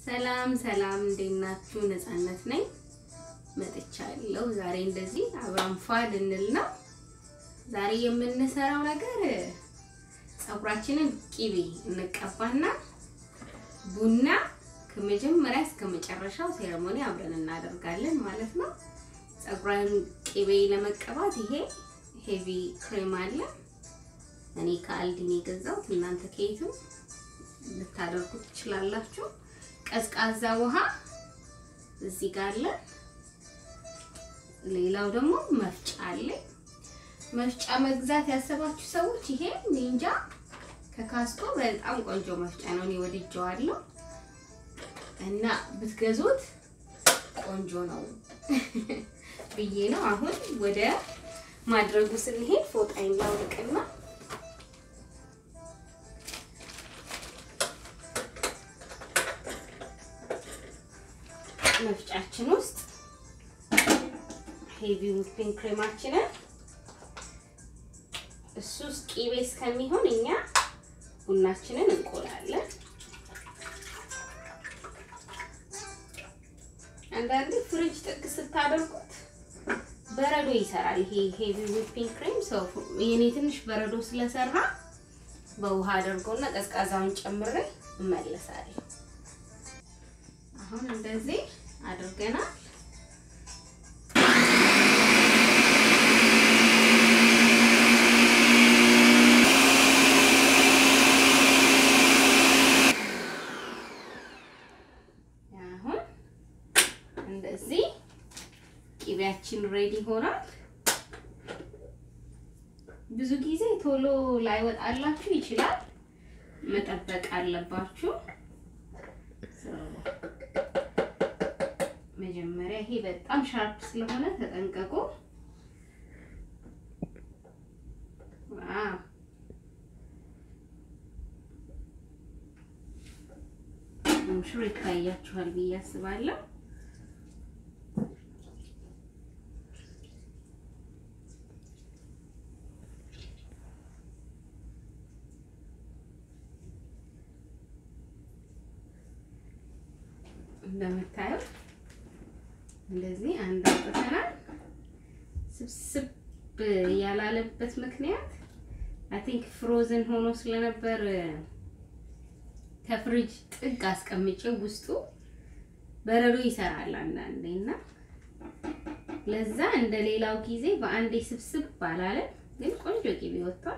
ሰላም ሰላም፣ እንዴት ናችሁ? ነፃነት ነኝ መጥቻለሁ። ዛሬ እንደዚህ አብረን ፏ ልንል ነው። ዛሬ የምንሰራው ነገር ፀጉራችንን ቂቤ እንቀባና ቡና ከመጀመሪያ እስከ መጨረሻው ሴሬሞኒ አብረን እናደርጋለን ማለት ነው። ፀጉራን ቂቤ ለመቀባት ይሄ ሄቪ ክሬም አለ። እኔ ከአልዲን የገዛሁት እናንተ ከየትም ልታደርጉት ትችላላችሁ። ቀዝቃዛ ውሃ እዚህ ጋር አለ። ሌላው ደግሞ መፍጫ አለ። መፍጫ መግዛት ያሰባችሁ ሰዎች ይሄ ኒንጃ ከካስኮ በጣም ቆንጆ መፍጫ ነው። እኔ ወድጄዋለሁ እና ብትገዙት ቆንጆ ነው ብዬ ነው። አሁን ወደ ማድረጉ ስንሄድ ፎጣይን ላውልቅና መፍጫችን ውስጥ ሄቪ ዊፒንግ ክሬማችንን እሱ ውስጥ ቂቤ እስከሚሆን እኛ ቡናችንን እንቆላለን። አንዳንዴ ፍሪጅ ጥግ ስታደርጉት በረዶ ይሰራል። ይሄ ሄቪ ዊፒንግ ክሬም ሰው የኔ ትንሽ በረዶ ስለሰራ በውሃ አድርጎና ቀዝቃዛውን ጨምሬ እመለሳለሁ። አሁን እንደዚህ አድርገናል። አሁን እንደዚህ ቂቤያችን ሬዲ ሆኗል። ብዙ ጊዜ ቶሎ ላይወጣላችሁ ይችላል፣ መጠበቅ አለባችሁ። መጀመሪያ ይሄ በጣም ሻርፕ ስለሆነ ተጠንቀቁ። ሽሮ ይታያችኋል ብዬ አስባለሁ። እንደምታዩት እንደዚህ አንድ አውጥተናል። ስብስብ ያላለበት ምክንያት አይ ቲንክ ፍሮዝን ሆኖ ስለነበር ከፍሪጅ ጥግ አስቀምጬው ውስጡ በረዶ ይሰራል አንዳንዴ እና ለዛ እንደ ሌላው ጊዜ በአንዴ ስብስብ ባላለ፣ ግን ቆንጆ ቂቤ ወጥቷል።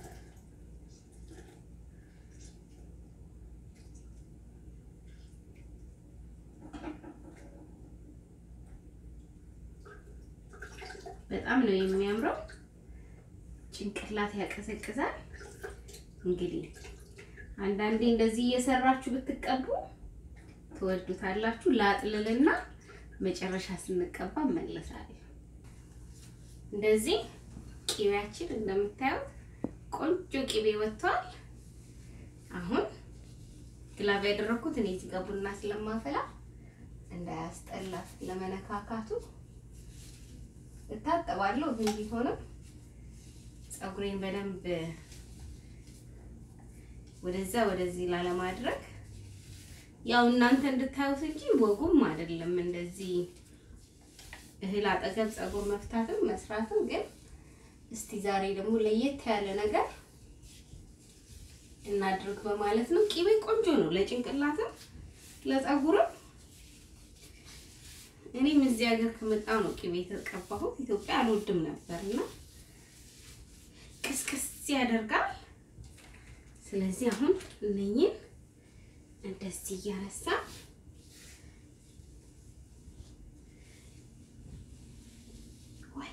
በጣም ነው የሚያምረው። ጭንቅላት ያቀዘቅዛል። እንግዲህ አንዳንዴ እንደዚህ እየሰራችሁ ብትቀቡ ትወዱታላችሁ። ላጥልልና መጨረሻ ስንቀባ መለሳለሁ። እንደዚህ ቂቤያችን እንደምታዩት ቆንጆ ቂቤ ወጥቷል። አሁን ግላብ ያደረኩት እኔ እዚህ ጋር ቡና ስለማፈላ እንዳያስጠላት ለመነካካቱ እታጠባለሁ ግን ቢሆንም ፀጉሬን በደንብ ወደዛ ወደዚህ ላለማድረግ ያው እናንተ እንድታዩት እንጂ ወጉም አይደለም እንደዚህ እህል አጠገብ ፀጉር መፍታትም መስራትም። ግን እስቲ ዛሬ ደግሞ ለየት ያለ ነገር እናድርግ በማለት ነው። ቂቤ ቆንጆ ነው ለጭንቅላትም ለፀጉርም። እኔም እዚህ ሀገር ከመጣሁ ነው ቂቤ የተቀባሁት። ኢትዮጵያ አልወድም ነበርና ቅስቅስ ያደርጋል። ስለዚህ አሁን እነኝን እንደዚህ እያነሳ ወይ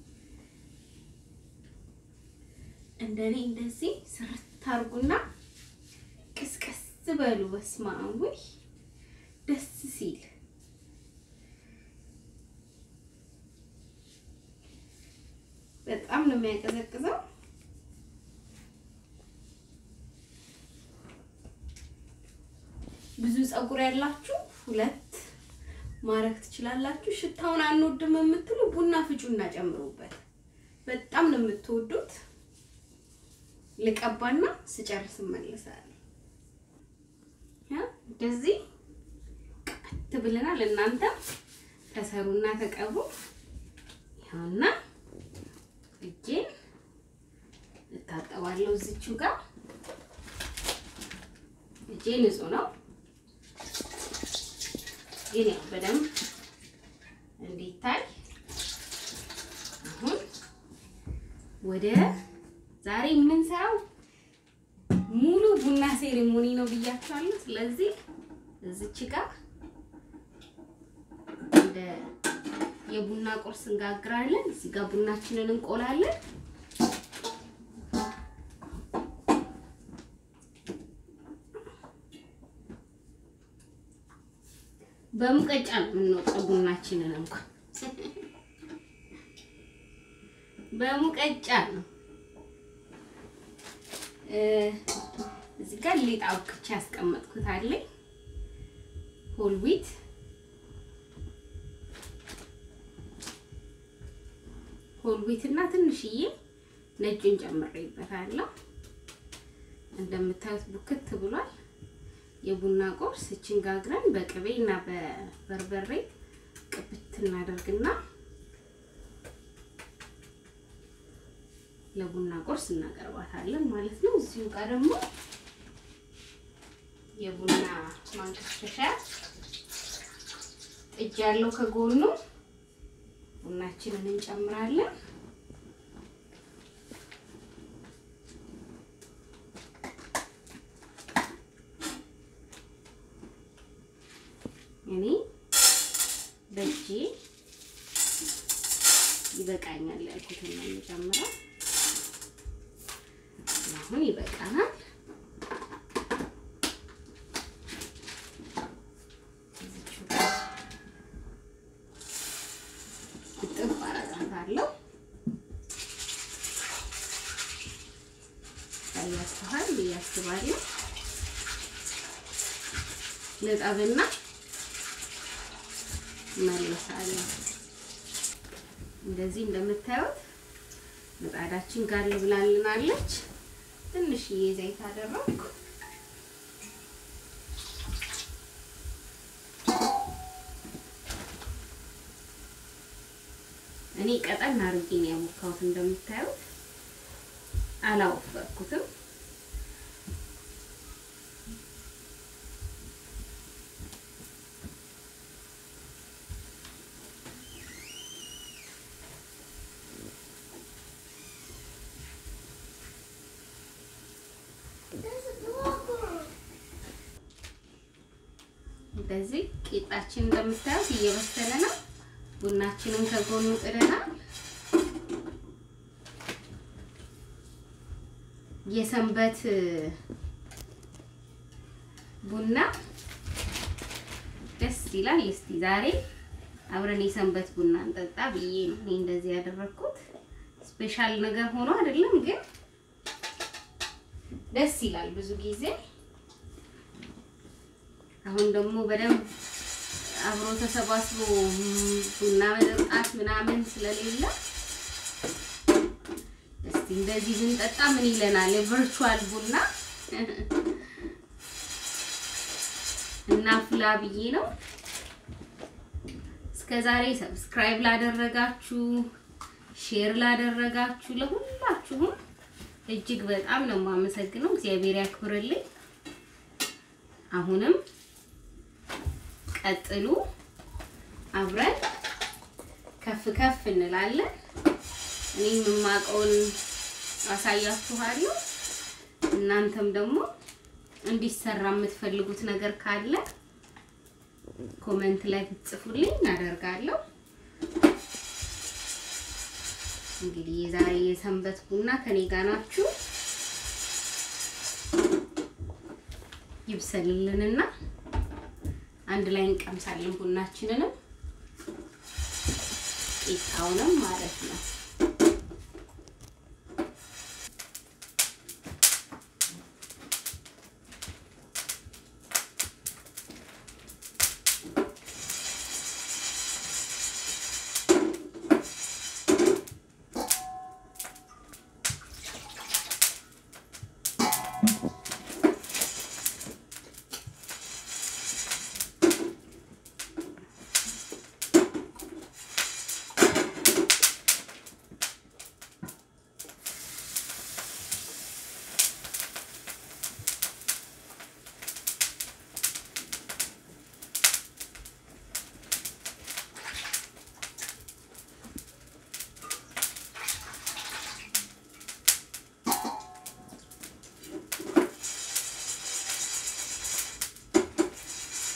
እንደኔ እንደዚህ ስርት አድርጉና ቅስቀስ በሉ። በስመ አብ ወይ ደስ ሲል በጣም ነው የሚያቀዘቅዘው። ብዙ ፀጉር ያላችሁ ሁለት ማድረግ ትችላላችሁ። ሽታውን አንወድም የምትሉ ቡና ፍጩና ጨምሩበት። በጣም ነው የምትወዱት። ልቀባና ስጨርስ እመለሳለሁ። እንደዚህ ፍክት ብለናል። እናንተም ተሰሩና ተቀቡ። ይኸውና እጄን እታጠባለሁ እዚችው ጋር እጄ ንጹህ ነው፣ ግን ያው በደንብ እንዲታይ አሁን ወደ ዛሬ የምንሰራው ሙሉ ቡና ሴሪሞኒ ነው ብያችኋለሁ። ስለዚህ እዚች ጋር እንደ የቡና ቁርስ እንጋግራለን። እዚህ ጋር ቡናችንን እንቆላለን። በሙቀጫ ነው የምንወጣው ቡናችንን እንኳን በሙቀጫ ነው። እዚህ ጋር ሊጥ አውክቼ ያስቀመጥኩት አለኝ ሆል ዊት ሆል ዊት እና ትንሽዬ ነጩን ጨምሬበታለሁ። እንደምታዩት ቡክት ብሏል። የቡና ቁርስ እችን ጋግረን በቅቤ እና በበርበሬ ቅብት እናደርግና ለቡና ቁርስ እናቀርባታለን ማለት ነው። እዚሁ ጋር ደግሞ የቡና ማንከሽከሻ ጥጅ ያለው ከጎኑ ቡናችንን እንጨምራለን። እኔ በእጄ ይበቃኛል ያልኩትን ነው የምጨምረው። አሁን ይበቃናል። እጥፍ አረጋታለሁ። ታያችኋል ብዬ አስባለሁ። ልጠብና መልሳለሁ። እንደዚህ እንደምታዩት ምጣዳችን ጋር ብላልናለች። ትንሽዬ ዘይት አደረኩ። እኔ ቀጠን አድርጌ ነው ያሞካሁት። እንደምታዩት አላወፈርኩትም። እንደዚህ ቂጣችን እንደምታዩት እየበሰለ ነው። ቡናችንን ከጎኑ ጥደናል። የሰንበት ቡና ደስ ይላል። እስቲ ዛሬ አብረን የሰንበት ቡና እንጠጣ ብዬ ነው እኔ እንደዚህ ያደረኩት። ስፔሻል ነገር ሆኖ አይደለም፣ ግን ደስ ይላል ብዙ ጊዜ አሁን ደግሞ በደንብ አብሮ ተሰባስቦ ቡና መጠጣት ምናምን ስለሌለ እስቲ እንደዚህ ብንጠጣ ምን ይለናል? የቨርቹዋል ቡና እና ፍላ ብዬ ነው። እስከ ዛሬ ሰብስክራይብ ላደረጋችሁ፣ ሼር ላደረጋችሁ ለሁላችሁም እጅግ በጣም ነው የማመሰግነው። እግዚአብሔር ያክብርልኝ። አሁንም ቀጥሉ፣ አብረን ከፍ ከፍ እንላለን። እኔ የማውቀውን አሳያችኋለሁ። እናንተም ደግሞ እንዲሰራ የምትፈልጉት ነገር ካለ ኮመንት ላይ ብትጽፉልኝ እናደርጋለሁ። እንግዲህ የዛሬ የሰንበት ቡና ከኔ ጋር ናችሁ። ይብሰልልንና አንድ ላይ እንቀምሳለን ቡናችንንም ቂጣውንም ማለት ነው።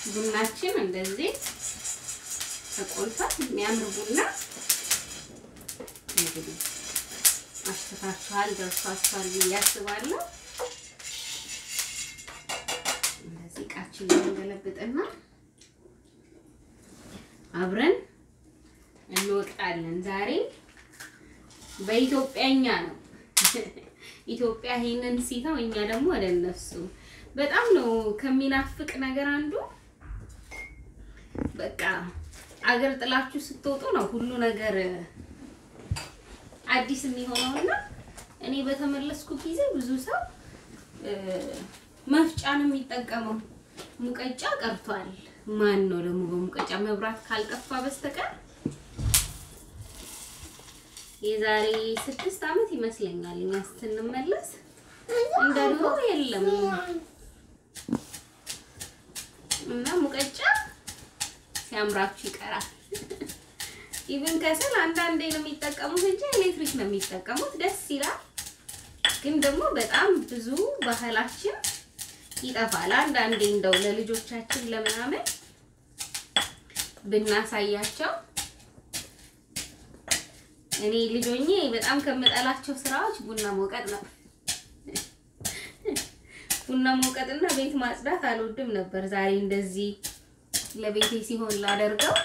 ቡናችን እንደዚህ ተቆልቷል። የሚያምር ቡና እንግዲህ አሽታችኋል፣ ደርሷችኋል ብዬ አስባለሁ። እንደዚህ እቃችን እንገለብጥና አብረን እንወቅጣለን። ዛሬ በኢትዮጵያኛ ነው። ኢትዮጵያ ይሄንን ሲተው እኛ ደግሞ ወደ እነሱ በጣም ነው ከሚናፍቅ ነገር አንዱ በቃ አገር ጥላችሁ ስትወጡ ነው ሁሉ ነገር አዲስ የሚሆነውና እኔ በተመለስኩ ጊዜ ብዙ ሰው መፍጫን የሚጠቀመው ሙቀጫ ቀርቷል። ማን ነው ደግሞ በሙቀጫ መብራት ካልጠፋ በስተቀር የዛሬ ስድስት ዓመት ይመስለኛል እኛ ስንመለስ እንደ ድሮ የለም እና ሙቀጫ ሲያምራችሁ ይቀራል። ኢቭን ከሰል አንዳንዴ ነው የሚጠቀሙት እንጂ ኤሌክትሪክ ነው የሚጠቀሙት። ደስ ይላል፣ ግን ደግሞ በጣም ብዙ ባህላችን ይጠፋል። አንዳንዴ እንደው ለልጆቻችን ለምናምን ብናሳያቸው እኔ ልጆኜ በጣም ከምጠላቸው ስራዎች ቡና መውቀጥ ነው። ቡና መውቀጥና ቤት ማጽዳት አልወድም ነበር። ዛሬ እንደዚህ ለቤቴ ሲሆን ላደርገው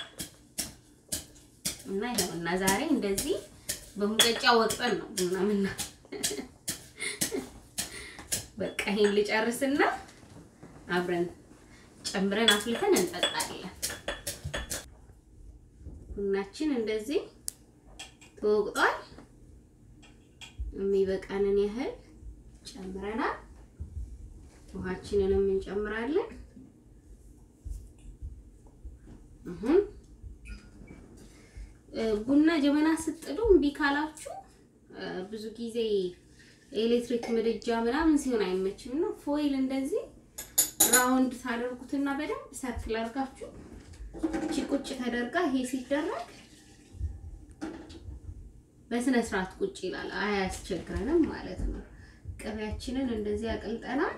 እና ይኸውና ዛሬ እንደዚህ በሙቀጫ ወቅጠን ነው ቡና ምና በቃ ይሄን ልጨርስና አብረን ጨምረን አፍልተን እንጠጣለን። ቡናችን እንደዚህ ተወቅጧል። የሚበቃንን ያህል ጨምረናል። ውሃችንንም እንጨምራለን። አሁን ቡና ጀበና ስትጥዱ እምቢ ካላችሁ ብዙ ጊዜ ኤሌክትሪክ ምድጃ ምናምን ሲሆን አይመችም እና ፎይል እንደዚህ ራውንድ ታደርጉትና በደንብ ሰርክል አድርጋችሁ እቺ ቁጭ ተደርጋ ይሄ ሲደረግ በስነ ስርዓት ቁጭ ይላል፣ አያስቸግረንም ማለት ነው። ቅቤያችንን እንደዚህ አቅልጠናል።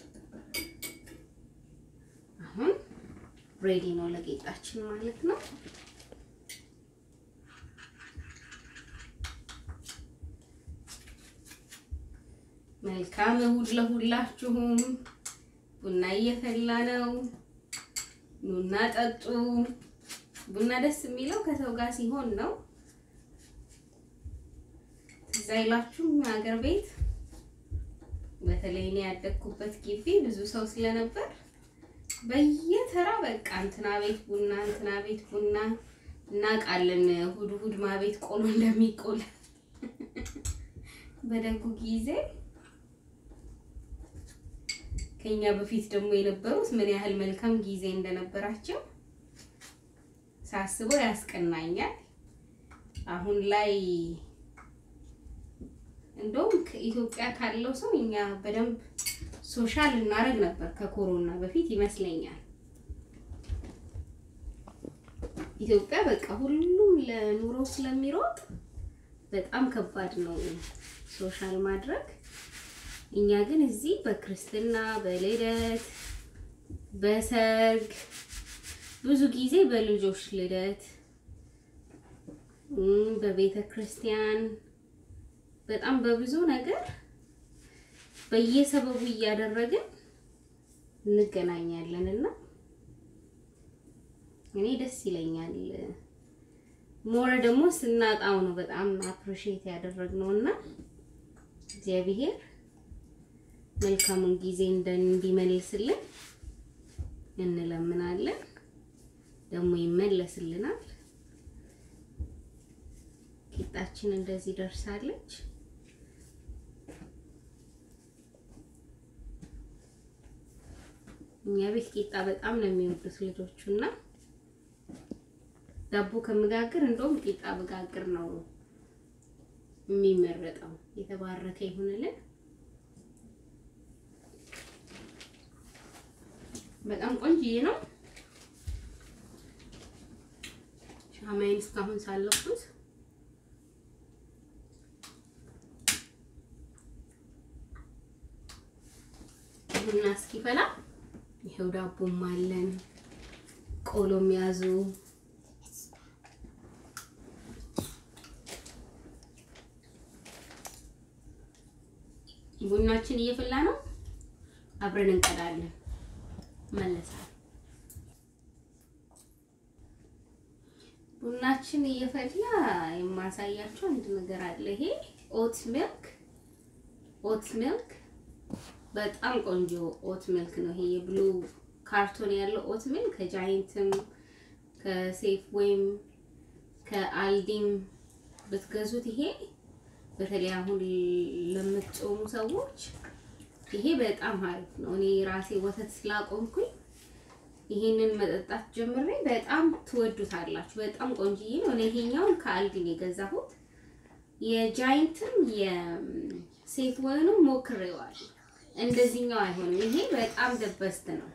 አሁን ሬዲ ነው ለጌጣችን ማለት ነው። መልካም እሁድ ለሁላችሁም። ቡና እየፈላ ነው። ኑና ጠጡ። ቡና ደስ የሚለው ከሰው ጋር ሲሆን ነው። ትዝ አይላችሁም? ሀገር ቤት በተለይ እኔ ያደግኩበት ግቢ ብዙ ሰው ስለነበር በየተራ በቃ እንትና ቤት ቡና እንትና ቤት ቡና እናውቃለን። እሑድ እሑድ ማቤት ቆሎ እንደሚቆል በደጉ ጊዜ ከኛ በፊት ደግሞ የነበሩት ምን ያህል መልካም ጊዜ እንደነበራቸው ሳስበው ያስቀናኛል። አሁን ላይ እንደውም ከኢትዮጵያ ካለው ሰው እኛ በደንብ ሶሻል እናደርግ ነበር ከኮሮና በፊት ይመስለኛል። ኢትዮጵያ በቃ ሁሉም ለኑሮ ስለሚሮጥ በጣም ከባድ ነው ሶሻል ማድረግ። እኛ ግን እዚህ በክርስትና፣ በልደት፣ በሰርግ ብዙ ጊዜ በልጆች ልደት፣ በቤተ ክርስቲያን በጣም በብዙ ነገር በየሰበቡ እያደረግን እንገናኛለን እና እኔ ደስ ይለኛል። ሞረ ደግሞ ስናጣው ነው በጣም አፕሪሼት ያደረግነው እና እግዚአብሔር መልካሙን ጊዜ እንዲመልስልን እንለምናለን። ደግሞ ይመለስልናል። ቂጣችን እንደዚህ ደርሳለች። እኛ ቤት ቂጣ በጣም ነው የሚወዱት ልጆቹ እና ዳቦ ከምጋግር እንደውም ቂጣ ብጋግር ነው የሚመረጠው። የተባረከ ይሁንልን። በጣም ቆንጆዬ ነው። ሻማዬን እስካሁን ሳለኩት ቡና እስኪፈላ ይሄው ዳቦም አለን። ቆሎ የሚያዙ ቡናችን እየፈላ ነው። አብረን እንቀዳለን። መለሳል ቡናችን እየፈላ የማሳያቸው አንድ ነገር አለ። ይሄ ኦት ሚልክ ኦት ሚልክ በጣም ቆንጆ ኦት ሚልክ ነው። ይሄ የብሉ ካርቶን ያለው ኦት ሚልክ ከጃይንትም ከሴፍ ወይም ከአልዲም ብትገዙት ይሄ በተለይ አሁን ለምትጾሙ ሰዎች ይሄ በጣም አሪፍ ነው። እኔ ራሴ ወተት ስላቆምኩኝ ይሄንን መጠጣት ጀምሬ በጣም ትወዱታላችሁ። በጣም ቆንጆዬ ነው። እኔ ይሄኛውን ከአልዲን የገዛሁት የጃይንትም የሴፍ ወይንም ሞክሬዋል። እንደዚህኛው አይሆንም። ይሄ በጣም ደበስት ነው።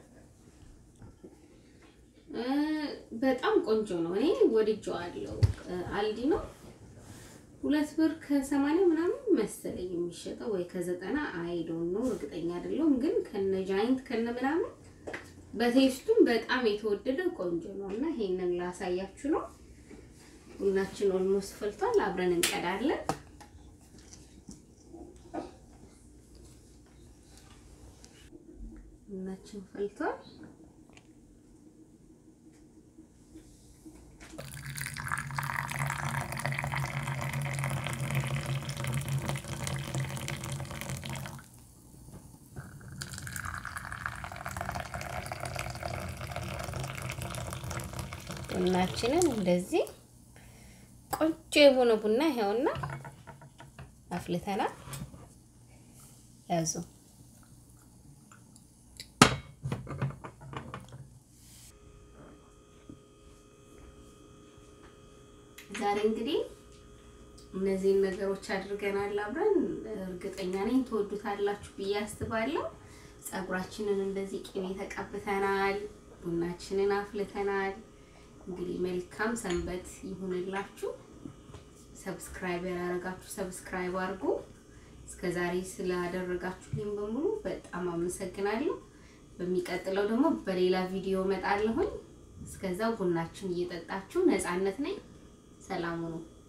በጣም ቆንጆ ነው። እኔ ወድጄዋለሁ። አልዲ ነው ሁለት ብር ከሰማንያ ምናምን መሰለኝ የሚሸጠው ወይ ከዘጠና አይዶን ነው እርግጠኛ አይደለሁም። ግን ከነ ጃይንት ከነ ምናምን በቴስቱም በጣም የተወደደ ቆንጆ ነው እና ይሄንን ላሳያችሁ ነው። ቡናችን ኦልሞስት ፈልቷል። አብረን እንቀዳለን። ቡናችን ፈልቷል። ቡናችንን እንደዚህ ቆንጆ የሆነ ቡና ይኸውና አፍልተናል። ያዙ ዛሬ እንግዲህ እነዚህን ነገሮች አድርገናል አብረን። እርግጠኛ ነኝ ትወዱታላችሁ ብዬ አስባለሁ። ፀጉራችንን እንደዚህ ቅቤ ተቀብተናል። ቡናችንን አፍልተናል። እንግዲህ መልካም ሰንበት ይሁንላችሁ። ሰብስክራይብ ያላረጋችሁ ሰብስክራይብ አድርጉ። እስከዛሬ ስላደረጋችሁልኝ በሙሉ በጣም አመሰግናለሁ። በሚቀጥለው ደግሞ በሌላ ቪዲዮ እመጣለሁኝ። እስከዛው ቡናችን እየጠጣችሁ ነፃነት ነኝ። ሰላም ሁኑ።